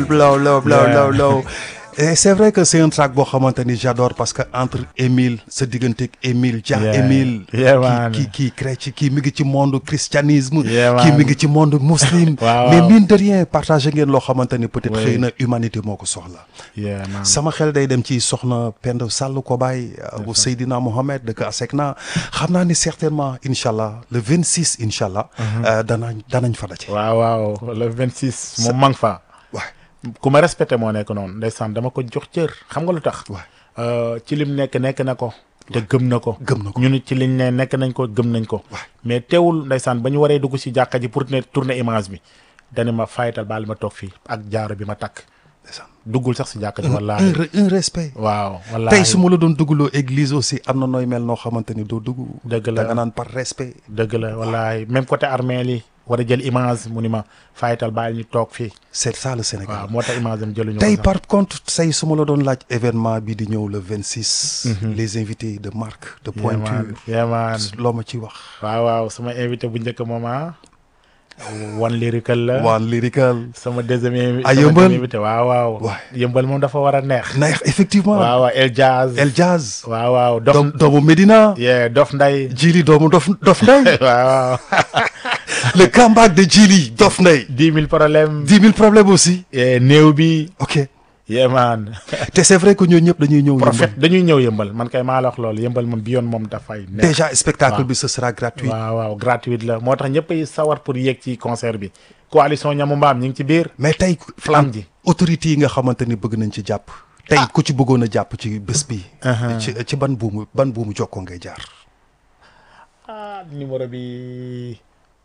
blow low blow Yeah. low low et c'est vrai que c'est un track boo xamante ni j'adore parce que entre Émile sa digganteeg Émile Dia Yeah. Émile Yeah, man. kii kii chrétien kii mi ngi ci monde christianisme Yeah, kii man. mi ngi ci monde muslim Waaw, mais waaw. mine de rien partagé ngeen loo xamante ni peut-être Oui. xëy na humanité moo ko soxla yeah man sama xel day dem ci soxna Penda Sall Kobaay bu Seydina Mohamed dëkk Asekna xam naa ni certainement incha allah le 26 incha allah. euh, danañ danañ fa daje. waaw waaw le 26 moom maa ngi fa waay ku ma respecté moo nekk noonu ndeysaan dama ko jox cër xam nga lu tax waay Euh, ci lim nekk nekk na ko te gëm na ko gëm na ko. ñu nit ci liñ ne nekk nañ ko gëm nañ ko waay mais teewul ndeysaan ba ñu waree dugg si jàkka ji pour ne tourner image bi dani ma fayital baal ma toog fii ak jaaro bi ma takk ndeysaan. duggul sax si jàkka ji un wallaahi re- un respect. waaw wallaahi tey su ma la doon duggloo église aussi am na nooy mel noo xamante ni doo dugg. Dëgg la. da nga naan par respect. dëgg la wallaahi même côté armée li war a jël image mu ni ma fayital baal ñu toog fii c'est ça le Sénégal. waaw moo tax image am jëluñu tey ko sax. par contre say su ma la doon laaj événement bi di ñëw le 26. les invités de marque de Yeah, man. pointure. Yeah, man. loo ma ci wax. waaw waaw sama invité bu njëkk moom ah wan lyrical la waan lyrical. sama deuxième invi- Ah, sama Yëmbal? deuxième invité waaw waaw Waay. yëmbal moom dafa war a neex neex effectivement. waaw waaw El Jazz El Jazz. waaw waaw dof doom doomu Medina. yeah dof nday Jili doomu Dof Dof Ndeye. waaw waaw le comeback de Jili Dof Ndeye. dix mille problèmes dix mille problèmes aussi. yeah, néew bi ok yeah man te c'est vrai que ñoo ñëpp dañuy ñëw. prophète dañuy ñëw yëmbal man kay maa la wax loolu yëmbal moom bi yoon moom dafay neex déjà spectacle waaw. bi ce sera gratuit. waaw waaw gratuite la moo tax ñëpp ay sawar pour yéeg ci concert bi coalition ñamu mbaam ñi ngi ci biir mais tey. flamme ji autorités yi nga xamante ni bëgg nañ ci jàpp. tey ku ci bëggoon a jàpp ci bés bi. ci ci ban buumu ban buumu jokkoo ngay jaar. ah numéro bi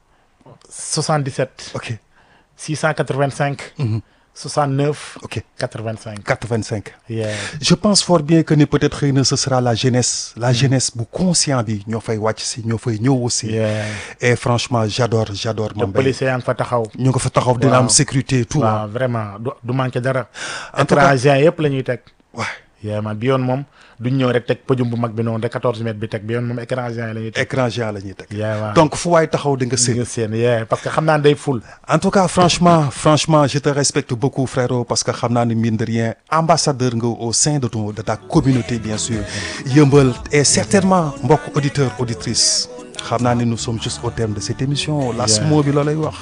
77 ok 685 69 ok 85 85. yeah je pense fort bien que ni peut-être xëy na ce sera la jeunesse la jeunesse bu conscient bi ñoo fay wàcc si ñoo fay ñëw aussi. yeah et franchement j'adore j'adore te Mame Mbaye policier yaa ngi fa taxaw ñu nga fa taxaw dina am Waaw. sécurité tout waaw vraiment du du manqué dara En tout cas- étranger yëpp la ñuy teg waaw yeah man bi yoon moom duñ ñëw rek teg podium bu mag bi noonu rek 14 mètres bi teg bi yoon moom étranger yi la ñuy teg écran géant la ñuy teg yeah waaw donc fu waay taxaw di nga di séen nga seen yeah parce que xam naa ne day ful en tout cas franchement franchement je te respecte beaucoup frérot parce que xam naa ne mine de rien ambassadeur nga au sein de ton de ta communauté bien sûr yëmbal et certainement mbokk auditeur auditrice xam naa ne nous sommes juste au terme de cette émission las Yeah. moo bi loolay wax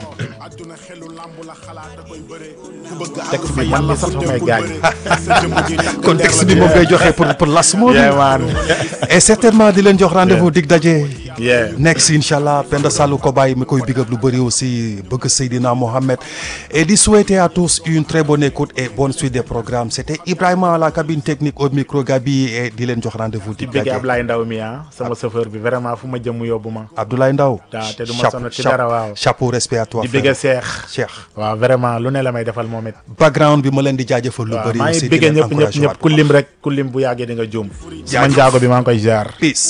texte bi man mi sax fa may gaañ contexte bi moom ngay joxe pour pour las moo bi yeah man et certainement di leen jox rendez-vous dig daje yeah next incha allah Penda Sallou Kobaye mi koy big up lu bëri aussi bëgg Seydina Mohamed et di souhaiter à tous une très bonne écoute et bonne suite des programmes c'était Ibrahima à la cabine technique au micro Gabi et di leen jox rendez-vous di dig bëgg daje Ablaye Ndaw mi ah sama chauffeur bi vraiment fu ma jëm mu yóbbu ma Abdoulaye Ndaw waaw te du ma chapeau sonn ci chapeau- dara waaw chapeau respect à toi di frère. bëgg Seex Cheikh waaw vraiment lu ne la may defal moom it background bi ma leen di jaajëfal lu waaw bëri maa ngi aussi di bëgg leen ñëpp ñëpp encourager ñëpp waat ku lim rek ku lim bu yàggee di nga juum sama njaago bi maa ngi koy jaar peace